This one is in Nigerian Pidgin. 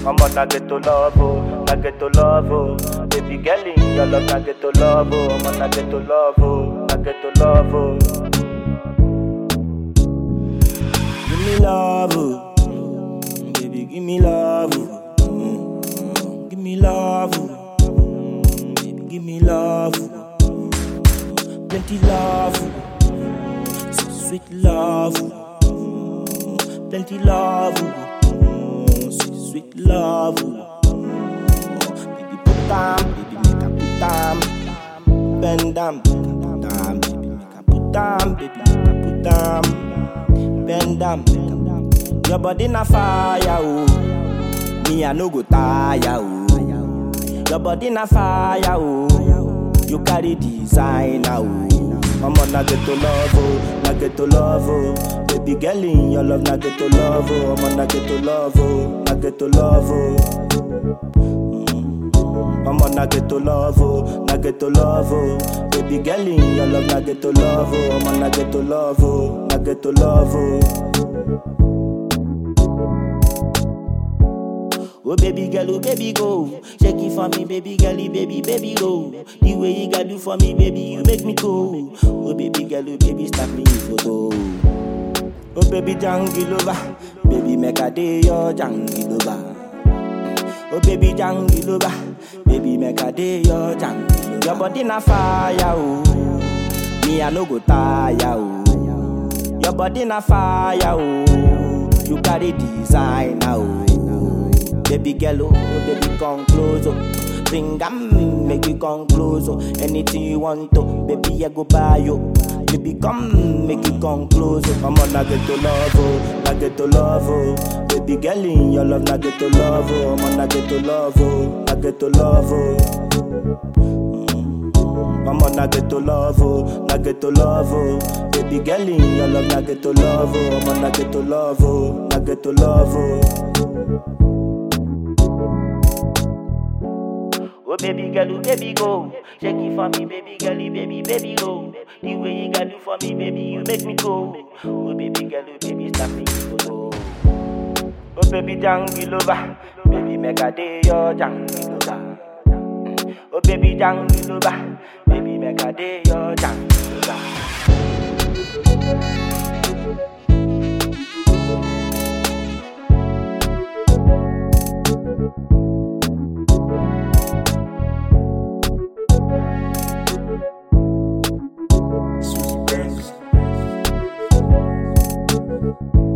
I'm on a get to love, oh, na get to love, oh. Baby girl in your love, na get to love, oh. I'm on a get to love, oh, na get to love, oh. Give me love, oh. Mm, baby, give me love, oh. Mm, give me love, oh. Mm, baby, give me love, oh. Mm, plenty love, oh. sweet, sweet love, oh. Mm, plenty love, oh. Mm, sweet, sweet love, oh. Mm, baby, put down, baby, make a put down, bend down, make a put down, baby, make a put down, baby, make a put down bend down. Your body na fire, oh. Me I no go tire, oh. Your body na fire, oh. You carry designer, oh. I'm on na get to love, oh, na get to love, oh. Baby girl in your love, na get to love, oh. I'm on na get to love, oh, na get to love, oh. I'm on na get to love, oh, na get to love, oh. Baby girl in your love, na get to love, oh. I'm on na get to love, oh, na get to love, oh. Oh baby girl, oh baby go Shake it for me, baby girl, baby, baby go The way you gotta do for me, baby, you make me go Oh baby girl, oh baby, stop me photo Oh baby, jungle over Baby, make a day your jungle over Oh baby jungle over Baby make a day your jungle Your body na fire oh Me I no go tire oh Your body na fire oh You carry designer oh Baby girl oh baby come close oh Bring am make you come close oh Anything you want to Baby I go buy you Baby come make you come close oh I'm on na get to love oh Na get to love oh Baby girl in your love na get to love oh I'm on na get to love oh Na get to love oh Mm. I'm on na get to love oh Na get to love oh Baby girl in your love na get to love oh I'm on na get to love oh Na get to love oh Oh baby girl, oh baby go Shake it for me, baby girl, baby, baby go The way you gotta do for me, baby, you make me go Oh baby girl, oh baby, stop me go Oh baby, jungle over Baby, make a day your jungle over Oh baby, jungle over Baby, make a day your jungle over Susie Banks.